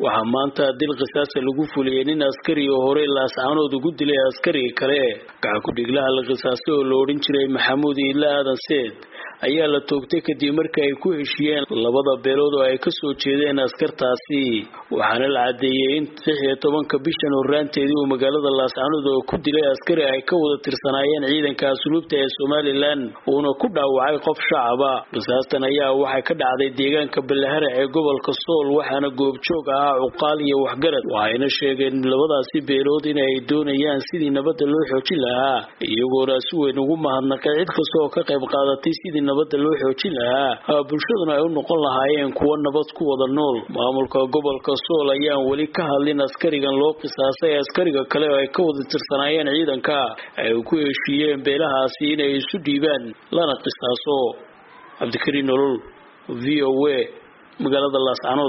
waxaa maanta dil qisaasa lagu fuliyey nin askari oo horey laascaanood ugu dilay askariga kale gacan ku-dhiglaha la qisaastay oo la odhan jiray maxamuud iila aadan seed ayaa la toogtay kadib markii ay ku heshiiyeen labada beelood oo ay kasoo jeedeen askartaasi waxaana la caddeeyey in lix iyo tobanka bishan horraanteedii uu magaalada laascaanood oo ku dilay askari ay ka wada tirsanaayeen ciidanka asluubta ee somalilan uuna ku dhaawacay qof shacaba qisaastan ayaa waxay ka dhacday deegaanka ballaharac ee gobolka sool waxaana goobjoog ahaa cuqaal iyo waxgarad waxayna sheegeen labadaasi beelood inay doonayaan sidii nabadda loo xoojin lahaa iyagoona si weyn ugu mahadnaqay cid kasta oo ka qayb qaadatay sidii nabadda loo xoojin lahaa bulshaduna ay u noqon lahaayeen kuwo nabad ku wada nool maamulka gobolka sool ayaan weli ka hadlin askarigan loo qisaasay askariga kale oo ay ka wada tirsanaayeen ciidanka ay ku heshiiyeen beelahaasi inay isu dhiibaan lana qisaaso cabdikariin nolol v o a magaalada laascanood